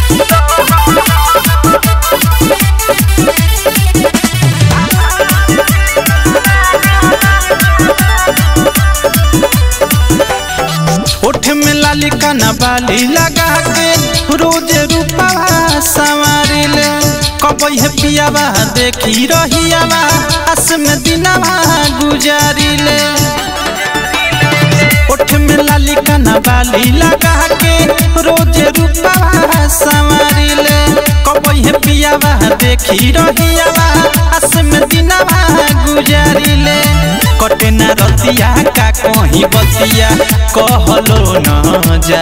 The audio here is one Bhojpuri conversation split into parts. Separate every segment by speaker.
Speaker 1: ओठ में लाली काना बाली लगा के रोज रूपवा सवारी ले कबई है पियावा देखी रहियावा हस में दिनवा गुजारी ले ओठ में लाली काना बाली लगा के रोज रूपवा सवारी ले कबई है पियावा देखी रहियावा हस में दिनवा गुजारी ले कटे न रतिया का कहीं बतिया कहलो न जा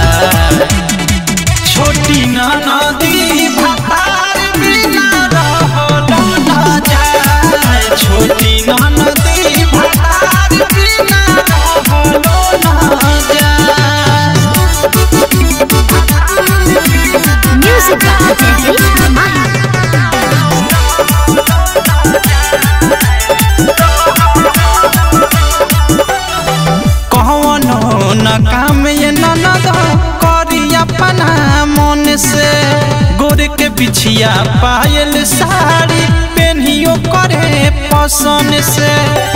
Speaker 1: छोटी न नदी भार बिना रहलो न जा छोटी न नदी भार बिना रहलो न जा
Speaker 2: Music by Teddy Mahi.
Speaker 1: कौनो न काम ये ननद करी अपना मन से गोर के बिछिया पायल साड़ी पेनियो करे पसंद से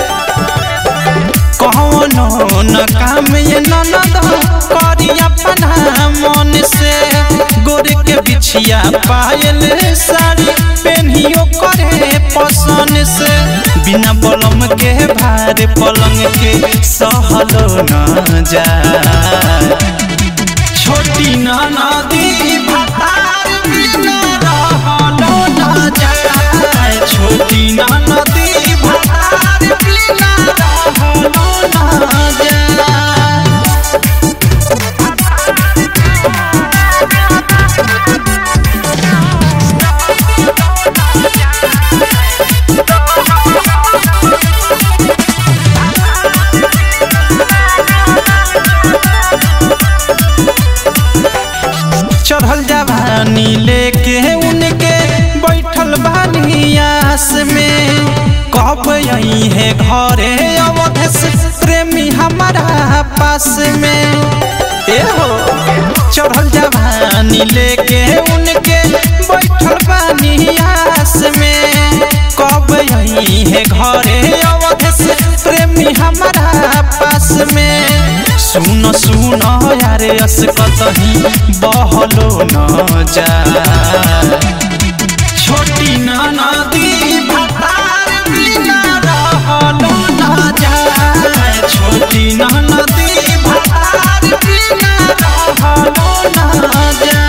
Speaker 1: कौनो न काम ये ननद करी अपना मन से गोर के बिछिया पायल साड़ी पेनियो करे पसंद से बिना बलम के भार पलंग के सहलो न जा छोटी न नदी भार बिना रहलो न जा छोटी न नदी भार बिना रहलो न जा चढ़ल जवानी लेके उनके बैठल बानी आस में कब यही है घरे अवधेश प्रेमी हमारा पास में ए हो चढ़ल जवानी लेके उनके बैठल बानी आस में कब यही है घरे अवधेश प्रेमी हमारा पास में सुन सुन यारे अस कतही बहलो न जा छोटी न नदी भार बिना रहलो न जा छोटी न नदी भार बिना रहलो न जा